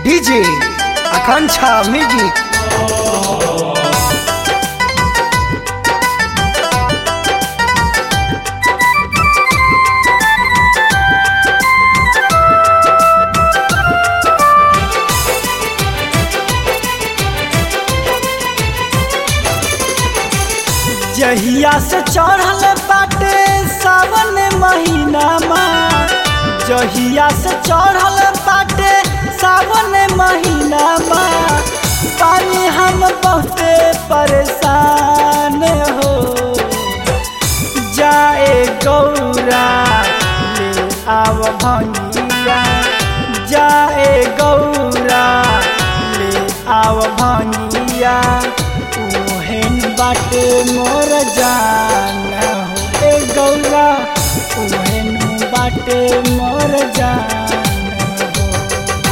DJ आकांक्षा music जहिया से चढ़ल बाटे सावन महीना माँ जहिया से चढ़ल बाटे सावन महीना माँ पानी हम बहुते परेशान हो जाए गौरा ले आव भंगिया जाए गौरा ले आव भंगिया उहेन बाटे मोर जान हो ए गौरा उहेन बाटे मोर जान हो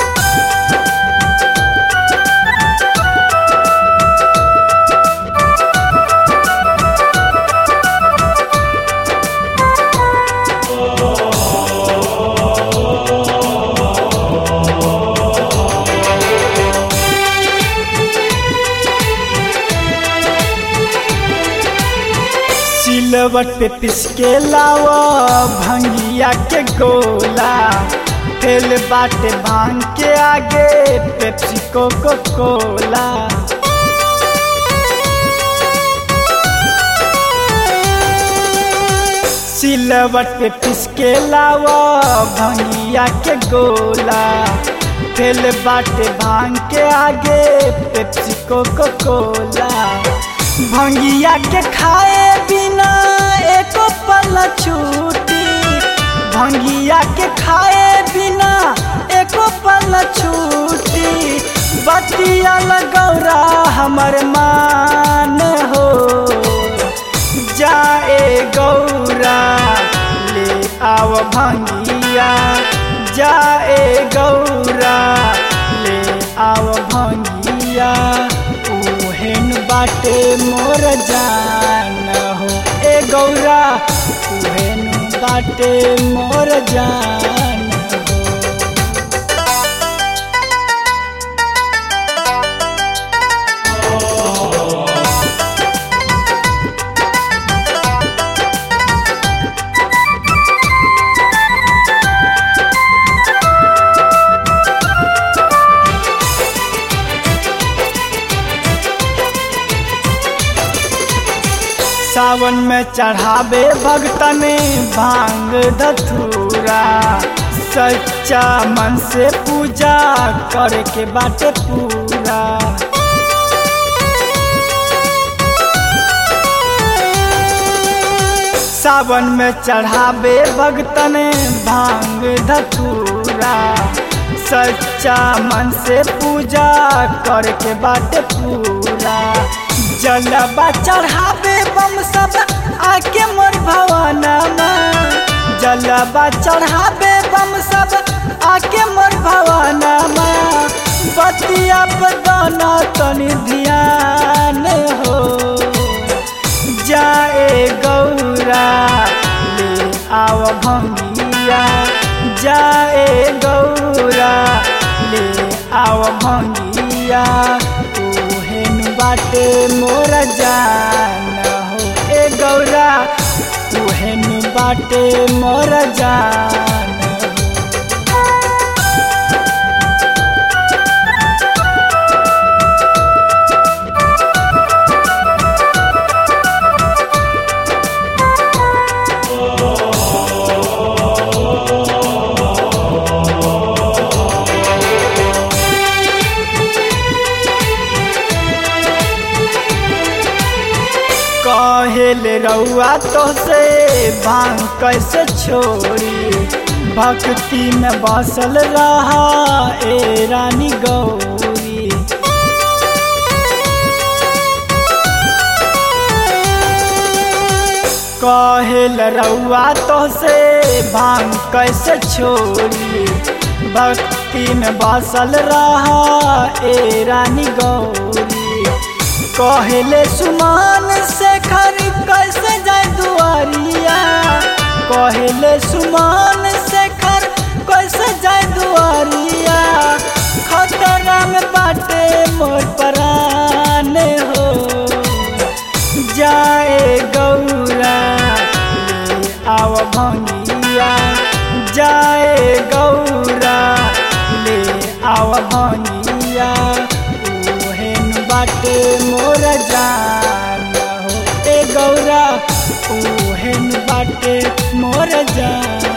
सिलवट पे पिसके लावा भंगिया के गोला फेल बाटे भांग के आगे पेप्सी कोको कोला सिलवट पे पिसके लावा भंगिया के गोला फेल बाटे भांग के आगे पेप्सी कोको कोला भंगिया के खाए बिना एको पल छूटी भंगिया के खाए बिना एको पल छूटी बतिया लगौरा हमर मान हो जाए गौरा ले आव भंगिया जाए गौरा ले आव भंगिया उहेन बाटे मोर जान हो ए गौरा उहेन बाटे मोर जान हो सावन में चढ़ावे भगतन भांग धतूरा सच्चा मन से पूजा करे के बाटे पूरा सावन में चढ़ावे भगतन भांग धतूरा सच्चा मन से पूजा करे के बाटे पूरा जलबा चढ़ावे बम सब आके मोर भवनमा जलबा चढ़ावे बम सब आके मोर भवनमा बतिया बदना तनी ध्यान हो जाए गौरा ले आव भंगिया जाए गौरा ले आव भंगिया उहेन बाटे मोर जान हो ए गौरा उहेन बाटे मोर जान हो कहेल रउआ तो से भांग कैसे छोड़ी भक्ति में बसल रहा ए रानी गौरी कहेल रउआ तो से भांग कैसे छोड़ी भक्ति में बसल रहा ए रानी गौरी कहले सुमान से खर कैसे जाए दुआरिया कहले सुमान से खर कैसे जाए दुआरिया जाए गौरा ले आव भंगिया जाए गौरा ले आव भंगिया ओहेन बाटे मोर जान हो ए गौरा ओहेन बाटे मोर जान